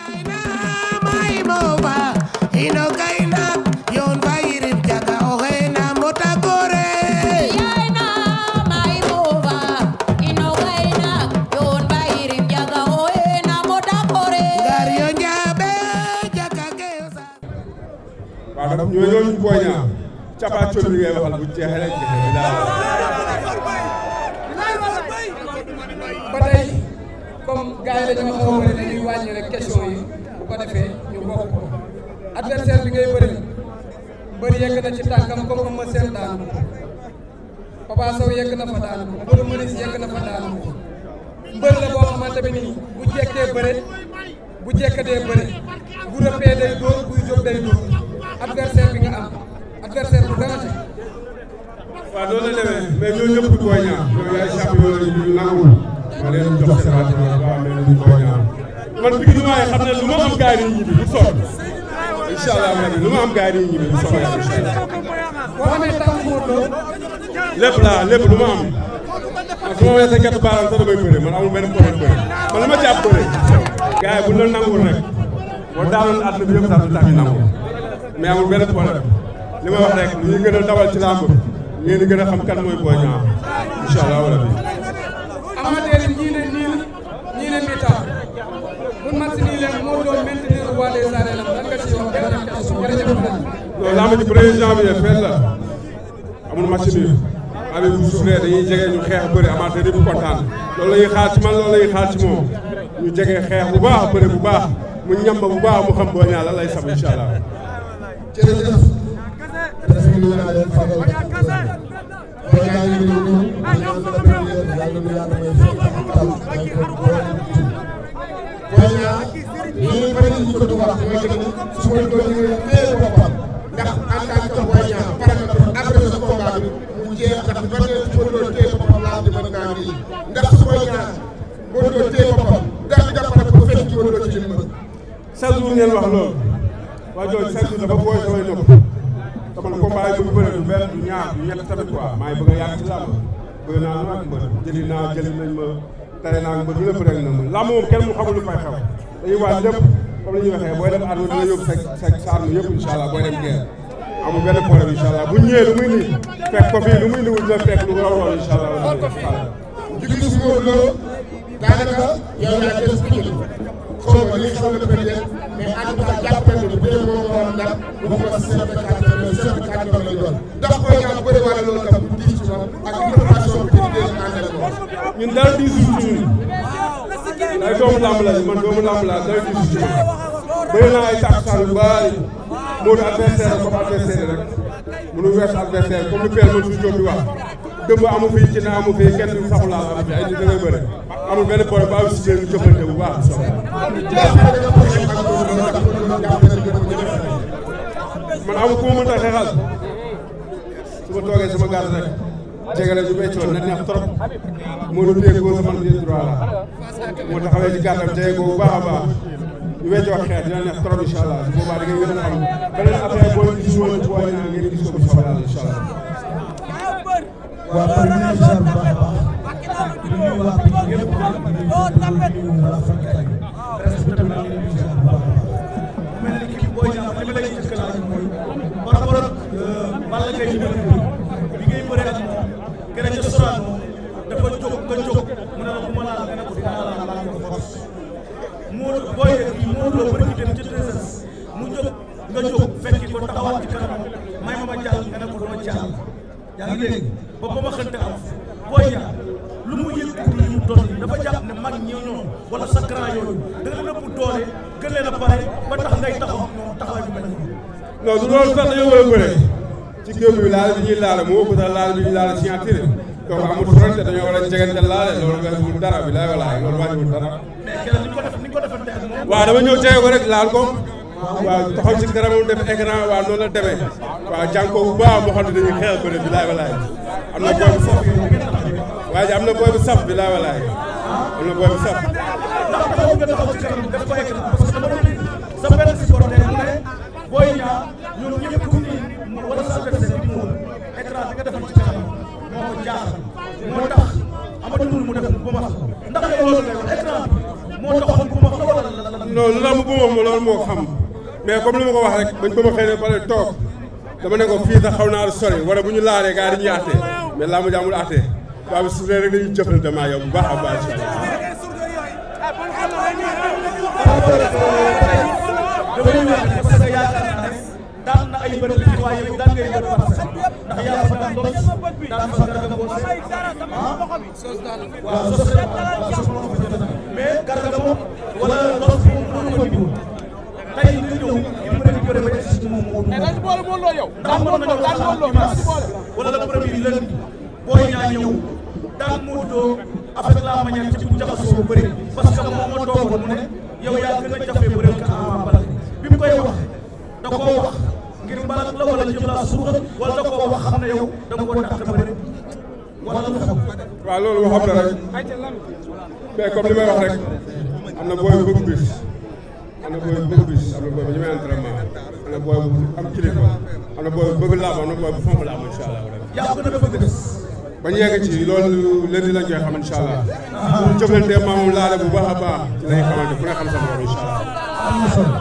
waaw ñoo ñooñu Boy Niang cappaacoli bi ngay waxal bu jeexee rek jeexee daal. ba tey comme gars yi dañoo xaw a bëri dañuy wàññi rek question yi bu ko defee ñu bokk ko adversaire bi ngay bëri bëri yegg na ci tànkam comme Eumeu Sène daanu ko Papa Sow yegg na fa daanu ko Modou Manis yegg na fa daanu ko mbër la boo xamante bi nii bu jekkee bëre bu jekkatee bëre bu rëppee day dóor buy jóg day dóor adversaire bi nga am adversaire bu dara waaw loolu la demee mais ñoo ñëpp du Boy Niang ñoo yaay champion la ñu nangul ma leen jox seen rajo waaw mais du Boy Niang man bi ñu waaye xam ne lu ma am gars yi ñibbi bu sonn incha allah rabbi lu ma am gars yi ñibbi bu sonn yàlla incha allah. boo amee tànk Modou Lo lépp laa lépp lu ma am man su ma weesoo gerte baaraam sax damay bëre man amul benn problème bëre man li ma jàpp bëre gars yi bu ñu la nangul rek boo daanoon àdduna bi yëpp sax du tax ñu nangu mais amul benn problème li ma wax rek lu ñuy gën a dawal ci làmb ngeen di gën a xam kan mooy Boy Niang incha allah rabbi amateur yi ñii ne niil ñii ne mi-temps bu match nii leen moo doon maintenir roi des arènes lan nga ci wax benn question jërëjëf loolu làmb ji premier janvier fenn la amul match nul abi bu suuflee dañuy jege ñu xeex bëri amateur yëpp kontaan loolu la ñuy xaar ci man loolu la ñuy xaar ci moom ñu jege xeex bu baax bëri bu baax mu ñamba bu baax mu xam Boy Niang lan lay sab incha allah jërëjëf presse bi nuyu naa leen fagal Boy Niang ngi nuyu ñu ñaan la première yàlla nu yàlla may fekk ak tal may ko Boy Niang lii bëri ñu ko di wax mooy que ni su ma doon ñu téye boppam ndax en tant que Boy Niang pare na pour après ce combat bi mu jeex ndax ba tey su ma doon téye boppam laa di mën naa nii ndax su Boy Niang moo doon téye boppam daal di jàppale ko fekk ci woon ci li mu chaque jour ngeen wax loolu waa jooju chaque jour dafa booy samay nopp te man combat yi bëgg bëre du benn du ñaar du ñett tamit quoi maa ngi bëgg a yàgg ci làmb bëgg naa lu ak mbër jëli naa jëli nañ ma tere naa mbër lu lépp rek na ma làmb moom kenn mu xamul lu fay xew dañuy waaj lépp comme li ñuy waxee booy dem arme dina yóbbu sa sa sa arme yëpp incha allah booy dem guerre amul benn problème incha allah bu ñëwee lu muy nii fekk ko fii lu muy nii dina fekk lu raw raw incha allah jugi si Modou Lo daanaka yow yaa des bi jël xaw ma li xaw na peut-être mais en tout cas jàpp nañu ne bu dee moom moo am ndam bu ko si chef de quartier mais chef de quartier lay doon ndax Boy Niang bëri wala loolu tam bu diis ci moom ak préparation bi di dee àndal moom ñun dara diisul ci ñun ay doomu làmb la man doomu làmb la dara diisul ci man bëri naa ay takkusaan yu bari moo du adversaire comme adversaire rek mënu weesu adversaire comme lu père man suñu jóg di wax dëmb amu fi ci na amu fi kenn du saxu laal amu fi ay nit da ngay bëre amul benn problème ba si ñu jëfante bu baax man amul ku ma mënta xeexal su ma toogee sama gàtt rek jege la ñu béccoon na neex trop moo du téye góor sama pied droit la moo taxawee ci gàttam jege ko bu baax a baax ñu weccoo xeex dina neex trop incha allah su boobaa da ngay gën a xam beneen affaire boo gis woon ci Boy Niang ngeen gis ko bu soobee yàlla incha allah waa par ñu ngi ziar bu baax a baax di nuyu waa Pikine yëpp di nuyu waa Fankay presse bi tamit ñu ngi ziar bu baax a baax mel ni kii Boy Niang li ma lay njëkk a laaj mooy par rapport ak Balla Gaye numéro deux bi ngay bëre ak moom gën a ca Sorano dafa jóg nga jóg mu ne la bu ma laal nga ne ko dinaa laal laal ko force moo booy kii moo loo bëri dem ca treize mu jóg nga jóg fekki ko taxawaat ci kanam may ma ma jàll nga ne ko doo jàll yaa ngi dégg ba ba ma xënte am Boy Niang lu mu yëkkati yi mu toll nii dafa jàpp ne mag ñi ñoom wala sa grand yooyu da nga leen ëpp doole gën leen a pare ba tax ngay taxaw ak ñoom taxawaay bu mel nii. non du loolu sax dañoo war a bëre ci géew bi laal bi ñuy laal moo ëpp sax laal bi ñuy laal signature donc amul fronte dañoo war a jegante laale loolu weesuwul dara bi laay walaay loolu wàññiwul dara mais kenn ni ko def ni ko defante ak moom. waaw dama ñëw jege ko rek laal ko waaw taxaw ci kanamam def écran waaw noonu la demee waaw jàng ko bu baax moo xam ne dañuy xeex bëre bi laay walaay am na booy bu saf waaye am na booy bu saf bi laay walaay am na booy bu saf ndax taxaw nga taxaw ci kanam def ko écran parce que dama dégg sa benn supporter mu ne Boy Niang ñoom ñëpp ku ni wala sa adversaire bi mu écran bi nga defal ci kanam moo ko jaaxal moo tax amatul mu def bu ma ndax yow loolu ngay wax écran bi moo taxoon bu ma la wala la la loolu tax mu bëma ma loolu moo xam mais comme li ma ko wax rek bañ bëma xëy ne pare toog dama ne ko fii sax xaw naa sori wala bu ñu laalee gars yi dañuy àttee mais laa ma jaamul àttee waaw bi su dee rek dañuy jëflante maa yow bu baax a baax damay wax parce que yaakaar naa ne daan na ay bërëb ci waaye yow daan ngay bërëb parce que ndax yaa fa daan dos daan fa garga mboose ah waaw sos waaw sos moom fa jot mais garga moom wala dos moom mënu ko jiw tey nga ñëw di bëri bëri ba egsi ci moom moo dañ boole moo loo yow ndax mën nañoo wax sax dimanche wala le premier lundi booy ñaa ñëw daan Modou Lo avec la manière ci bu jaxasoo bëri parce que moom moo toogoon mu ne yow yaa gën a jafe bëri ka Ama Baldé bi mu koy wax da koo wax ngir mbalak la wala jëm laa suuxal wala da koo wax xam ne yow da nga koo dàq bëri wala lu xew waaw loolu waxam la rek mais comme li may wax rek am na booy bu bëgg bis am na booy bu bëgg bis am na booy bu ñemee entraînement am na booy bu am kilifa am na booy bu bëgg laam am na booy bu fonk laam incha allah yaa gën a bëgg des ba ñu yegg ci loolu leen di lañ koy xam incha allah suñu jëflante maamum laale bu baax a baax ci lañuy xamante ku ne xam sa borom incha allah am na solo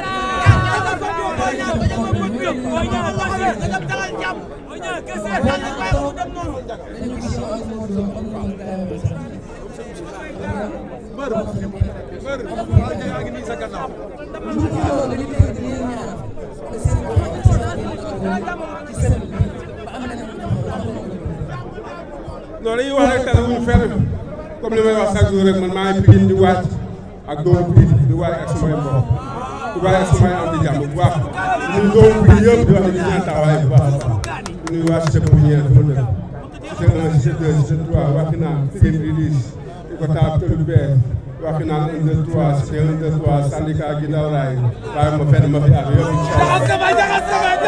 non dañuy wax rek tane wuñu fenn comme li may wax chaque jour rek man maa ngi Pikine di waaj ak doomu Pikine di waaj ak samay mbokk di waaj ak samay am di jàmm bu baax ñun doomu Pikine yëpp di wax ne ñu ñaan taxawaay bu baax a baax di nuyu waa cité Pépinière fi ma dëkk cité 1 cité 2 cité 3 waxi naan Pikine Ridis di ko taab tëlu beer waxi naan 1 2 3 cité 1 2 3 syndicat gi ndaw raay waaye ma fenn ma fi ànd yëpp incha allah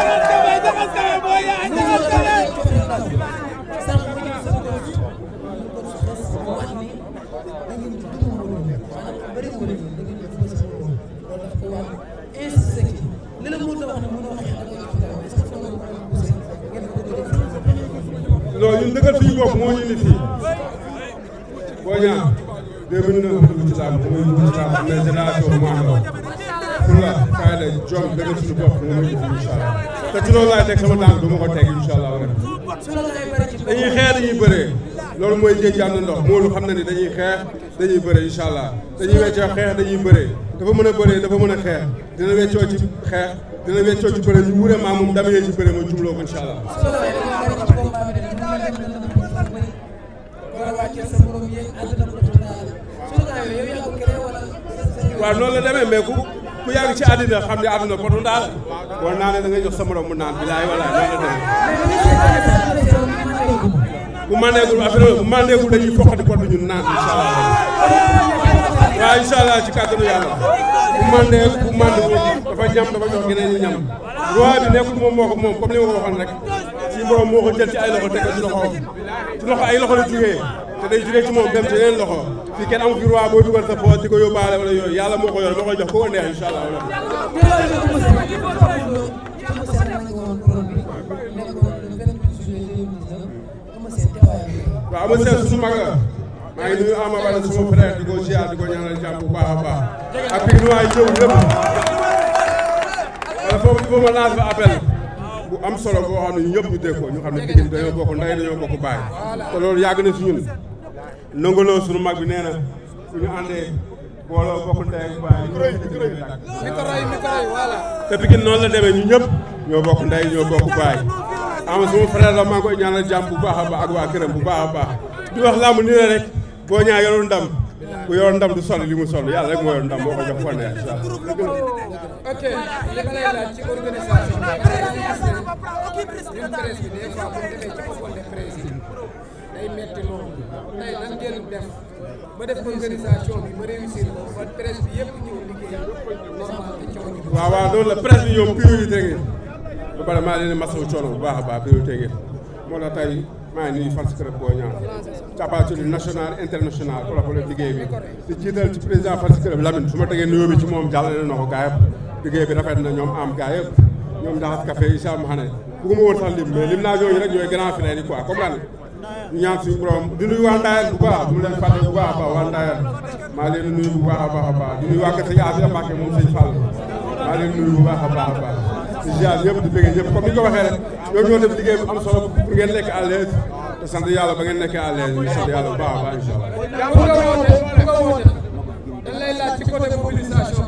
loolu ñun dëggal fi ñu bokk moo ñu indi fii boo ñaan 2009 dugg ci làmb mooy dugg ci làmb am na génération bu mu àndoo pour la fayda jom dëggal suñu bopp moo ñu indi incha allah te ci loolu laay teg sama tànk du ma ko teg incha allah rek dañuy xeex dañuy bëree loolu mooy jéeg jànd ndox moolu xam na ni dañuy xeex dañuy bëree incha allah dañuy weccoo xeex dañuy bëree dafa mën a bëree dafa mën a xeex dina weccoo ci xeex dina weccoo ci bëree ñu wure maa moom damee ci bëree ma jumloo ko incha allah waaw noonu la demee mais ku ku yàgg ci àddina xam ne àdduna potu ndaal boo naanee da ngay jox sa morom mu naan bilaay walaay noonu la demee bu mandeegul affaire bu mandeegul dañuy foqati pot bi ñun naan incha allah waaw incha allah ci kàttanu yàlla bu mandee bu mandewul dafa ñam dafa jox geneen ñi ñam roi bi nekkul moom moo ko moom comme li ma ko waxoon rek suñu borom moo ko jël ci ay loxo teg ko ci loxo ci loxo ay loxo la jugee te day jugee ci moom dem ci yeneen loxo fii kenn amu fi roi booy dugal sa poos di ko yóbbaale wala yooyu yàlla moo ko yor moo koy jox ku ko neex incha allah waaw ama seen suñu mag la maa ngi nuyu Ama Baldé suma frère di ko ziar di ko ñaanal jàmm bu baax a baax ak pig nu waay ñëw lépp wala foofu il faut ma lancer appel bu am solo boo xam ne ñu ñëpp ñu dégg ko ñu xam ne Pikine dañoo bokk ndey dañoo bokk baay te loolu yàgg na si ñun nangoloo suñu mag bi nee na suñu àndee booloo bokk ndey ak baay ñu micro yi micro yi voilà. te Pikine noonu la demee ñu ñëpp ñoo bokk ndey ñoo bokk baay ama suma frère la maa ngi koy ñaanal jàmm bu baax a baax ak waa këram bu baax a baax di wax làmb nii la rek boo ñaa yorul ndam ku yor ndam du sol li mu sol yàlla rek moo yor ndam moo ko jox ko neex incha allah ok li ma lay laaj ci organisation bi ñun presse bi des fois bu ñu demee ci open de presse yi day metti loolu tey nan ngeen def ba def organisation bi ba réussir ko ba presse bi yëpp ñëw liggéey normal te coono bi. waaw waaw loolu la presse bi ñoom priorité ngeen ba pare maa leen di masawu coono bu baax a baax priorité ngeen moo tax tey maa ngi nuyu fan si kër boo ñaan capacité national international pour la liggéey bi di jiital ci président fan si kër Lamine su ma tegee nuyoo bi ci moom jàllale na ko gaa yëpp liggéey bi rafet na ñoom am gaa yëpp ñoom ndaxas café Issa ma xam ne bëgguma woon sax lim mais lim naa ñooñu rek ñooy grand frère yi quoi comprendre ñu ñaan suñu borom di nuyu waa Ndayane bu baax du mu leen fàtte bu baax a baax waa Ndayane maa leen nuyu bu baax a baax a baax di nuyu waa kër sëñ Afia Mbacke moom sëñ Fall maa leen nuyu bu baax a baax a baax di ziar ñëpp di bëgg ñëpp comme ni nga ko waxee rek ñoom ñoo def liggéey bu am solo pour ngeen nekk à l'aise te sant yàlla ba ngeen nekkee à l'aise ñu sant yàlla bu baax a baax incha allah pour nga woote pour nga woote dañ lay laaj ci côté mobilisation